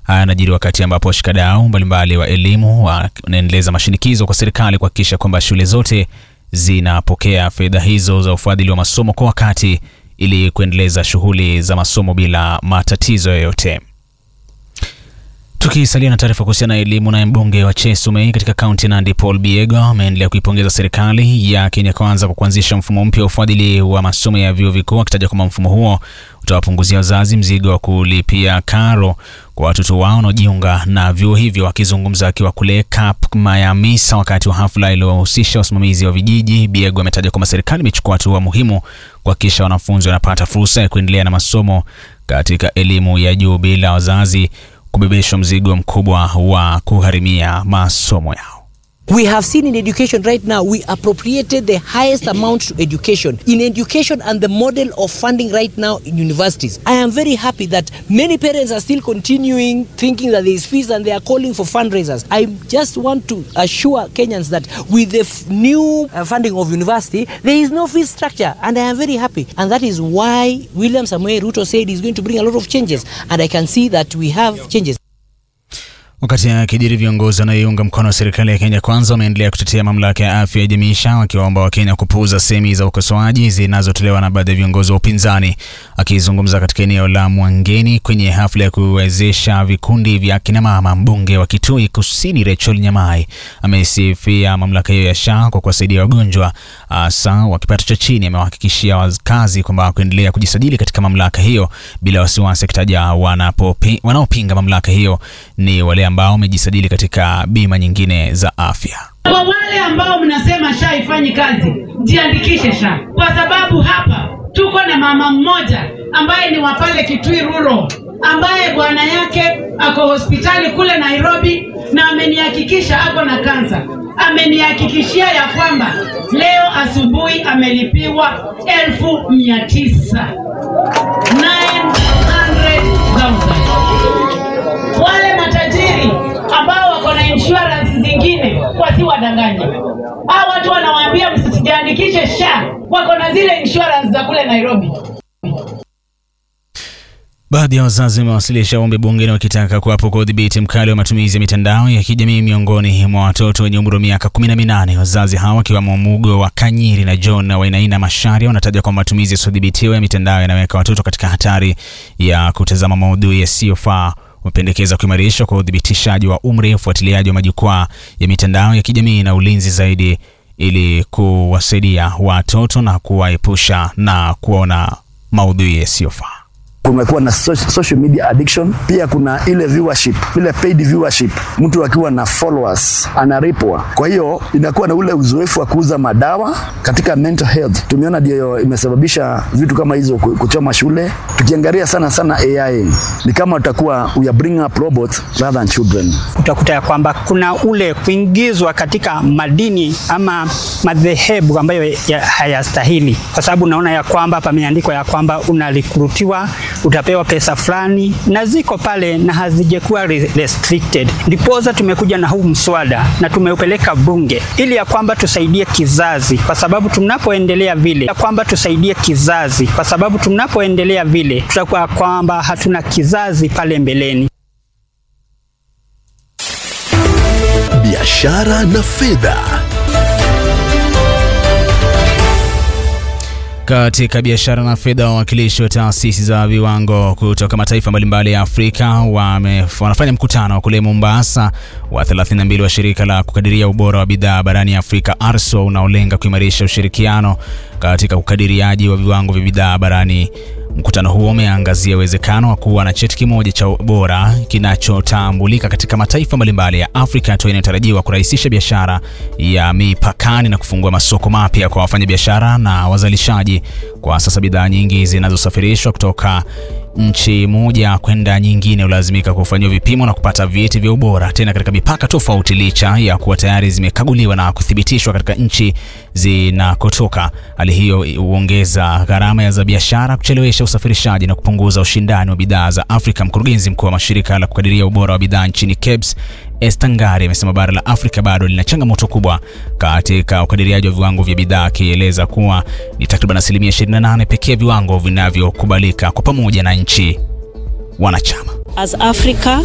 Haya yanajiri wakati ambapo washikadau mbalimbali wa elimu wanaendeleza mashinikizo kwa serikali kuhakikisha kwamba shule zote zinapokea fedha hizo za ufadhili wa masomo kwa wakati ili kuendeleza shughuli za masomo bila matatizo yoyote. Tukisalia na taarifa kuhusiana na elimu, naye mbunge wa Chesumei katika kaunti ya Nandi Paul Biego ameendelea kuipongeza serikali ya Kenya Kwanza kwa kuanzisha mfumo mpya wa ufadhili wa masomo ya vyuo vikuu, akitaja kwamba mfumo huo utawapunguzia wazazi mzigo wa kulipia karo kwa watoto wao wanaojiunga na vyuo hivyo. Akizungumza akiwa kule Kap Mayamisa wakati wa hafla iliyowahusisha wasimamizi wa vijiji, Biego ametaja kwamba serikali imechukua hatua muhimu kuhakikisha wanafunzi wanapata fursa ya kuendelea na masomo katika elimu ya juu bila wazazi kubebeshwa mzigo mkubwa wa kugharimia masomo yao. We have seen in education right now, we appropriated the highest amount to education. In education and the model of funding right now in universities. I am very happy that many parents are still continuing thinking that there is fees and they are calling for fundraisers. I just want to assure Kenyans that with the f- new uh, funding of university, there is no fee structure and I am very happy. And that is why William Samuel Ruto said he's going to bring a lot of changes. And I can see that we have changes. Wakati akijiri viongozi wanaoiunga mkono wa serikali ya Kenya Kwanza wameendelea kutetea mamlaka ya afya ya jamii SHA, wakiwaomba Wakenya kupuuza semi za ukosoaji zinazotolewa na baadhi ya viongozi wa upinzani. Akizungumza katika eneo la Mwangeni kwenye hafla ya kuwezesha vikundi vya kinamama, mbunge wa Kitui Kusini Rachel Nyamai amesifia mamlaka hiyo ya SHA kwa kuwasaidia wagonjwa hasa wa kipato cha chini. Amewahakikishia wakazi kwamba kuendelea kujisajili katika mamlaka hiyo bila wasiwasi, akitaja wanapopi- wanaopinga mamlaka hiyo ni wale ambao wamejisajili katika bima nyingine za afya. Kwa wale ambao mnasema SHA haifanyi kazi, jiandikishe SHA, kwa sababu hapa tuko na mama mmoja ambaye ni wa pale Kitui Rural, ambaye bwana yake ako hospitali kule Nairobi, na amenihakikisha ako na kansa. Amenihakikishia ya kwamba leo asubuhi amelipiwa elfu mia tisa 900,000. Wale matajiri ambao wako na insurance zingine wasiwadanganye. Hao watu wanawaambia msijiandikishe SHA, wako na zile insurance za kule Nairobi. Baadhi ya wazazi wamewasilisha ombi bungeni wakitaka kuwapo kwa udhibiti mkali wa matumizi ya mitandao ya kijamii miongoni mwa watoto wenye umri wa miaka kumi na minane. Wazazi hawa wakiwemo Mugo wa Kanyiri na John na Wainaina Masharia wanataja kwamba matumizi yasiyodhibitiwa ya mitandao yanaweka watoto katika hatari ya kutazama maudhui yasiyofaa. Wamependekeza kuimarishwa kwa udhibitishaji wa umri, ufuatiliaji wa majukwaa ya mitandao ya kijamii na ulinzi zaidi, ili kuwasaidia watoto na kuwaepusha na kuona maudhui yasiyofaa. kumekuwa na so- social media addiction, pia kuna ile viewership, ile paid viewership, mtu akiwa na followers analipwa. Kwa hiyo inakuwa na ule uzoefu wa kuuza madawa katika mental health. Tumeona ndio imesababisha vitu kama hizo ku- kuchoma shule. Tukiangalia sana sana AI ni kama utakuwa we are bringing up robots rather than children. utakuta ya kwamba kuna ule kuingizwa katika madini ama madhehebu ambayo ya- hayastahili, kwa sababu unaona ya kwamba pameandikwa ya kwamba unalikurutiwa, utapewa pesa fulani, na ziko pale na hazijakuwa re- restricted. Ndiposa tumekuja na huu mswada na tumeupeleka bunge ili ya kwamba tusaidie kizazi, kwa sababu tunapoendelea vile ya kwamba tusaidie kizazi, kwa sababu tunapoendelea vile tutakuwa kwamba hatuna kizazi pale mbeleni. biashara na fedha. Katika biashara na fedha, wawakilishi wa taasisi za viwango kutoka mataifa mbalimbali ya Afrika wame, wanafanya mkutano kule Mombasa wa 32 wa shirika la kukadiria ubora wa bidhaa barani Afrika ARSO unaolenga kuimarisha ushirikiano katika ukadiriaji wa viwango vya bidhaa barani. Mkutano huo umeangazia uwezekano wa kuwa na cheti kimoja cha ubora kinachotambulika katika mataifa mbalimbali ya Afrika, hatua inayotarajiwa kurahisisha biashara ya mipakani na kufungua masoko mapya kwa wafanyabiashara na wazalishaji. Kwa sasa bidhaa nyingi zinazosafirishwa kutoka nchi moja kwenda nyingine hulazimika kufanyiwa vipimo na kupata vyeti vya ubora tena katika mipaka tofauti, licha ya kuwa tayari zimekaguliwa na kuthibitishwa katika nchi zinakotoka. Hali hiyo huongeza gharama za biashara, kuchelewesha usafirishaji na kupunguza ushindani wa bidhaa za Afrika. Mkurugenzi mkuu wa mashirika la kukadiria ubora wa bidhaa nchini KEBS Esther Ngari amesema bara la Afrika bado lina changamoto kubwa katika ukadiriaji wa viwango vya bidhaa, akieleza kuwa ni takriban asilimia 28 pekee ya viwango vinavyokubalika kwa pamoja na nchi wanachama. As Africa,